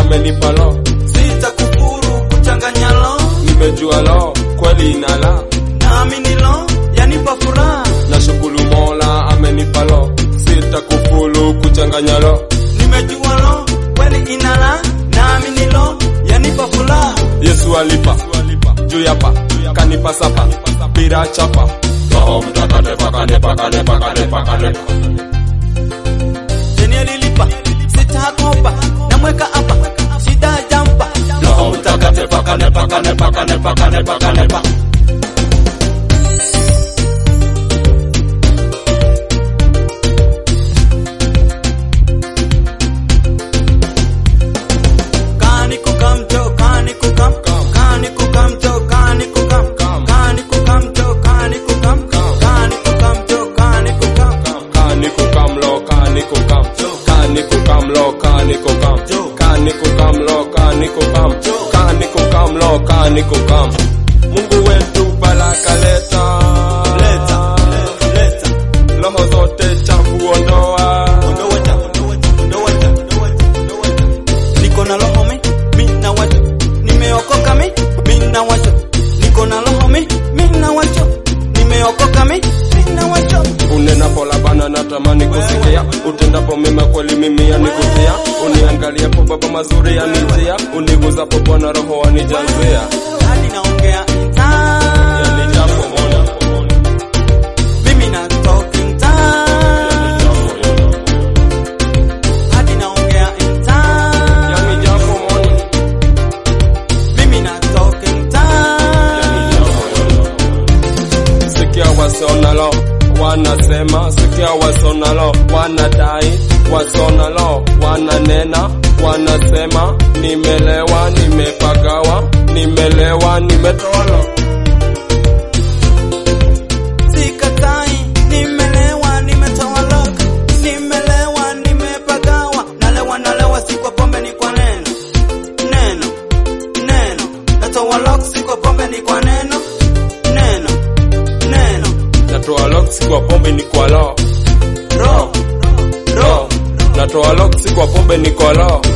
amenipa lo sitakufuru kuchanganya lo nimejua lo kweli inala naamini lo yanipa furaha nashukuru mola amenipa lo sitakufulu kuchanganya lo nimejua lo kweli inala naamini lo yanipa furaha yesu alipa juu yapa kanipa sapa bila chapa roho mtakatifu kanipa kanipa kanipa kanipa deni alilipa sitakopa namweka hapa shida jampa roho mtakatifu kanipa kanipa kanipa kanipa kanipa kani kukam jo kani kukam kani kukam jo kani kukam kani kukam jo kani kukam kani kukam jo kani kukam kani kukam lo kani kukam kani kukam lo kani kukam kani kukam lo kani kukam kani kukam lo kani kukam Mungu wetu baraka leta leta leta roho zote chafu ondoa ondoa cha ondoa cha ondoa cha ondoa cha ondoa cha niko na roho mi mi na wacho nimeokoka mi mi na wacho niko na roho mi mi na wacho nimeokoka mi mi na wacho unenapo labana natamani kusikia utendapo mema kweli mimi yanikutia uniangaliapo baba mazuri yanijia uniguzapo bwana roho wanijazia hadi naongea mtaa yanijapo mona mimi na talk mtaa hadi naongea mtaa yanijapo mona mimi na talk mtaa sikia wasonalo wanasema sikia wasonalo wanadai wasonalo wananena wanasema nimelewa nimepagawa nimelewa nimetolo Sikatai, nimelewa, nimetoa lock, nimelewa, nimepagawa, nalewa, nalewa, si kwa pombe, ni kwa neno, neno, neno, natoa lock, si kwa pombe, ni kwa neno, neno, neno, natoa loksi kwa pombe ni kwa lo ro, ro, natoa loksi kwa pombe ni kwa lo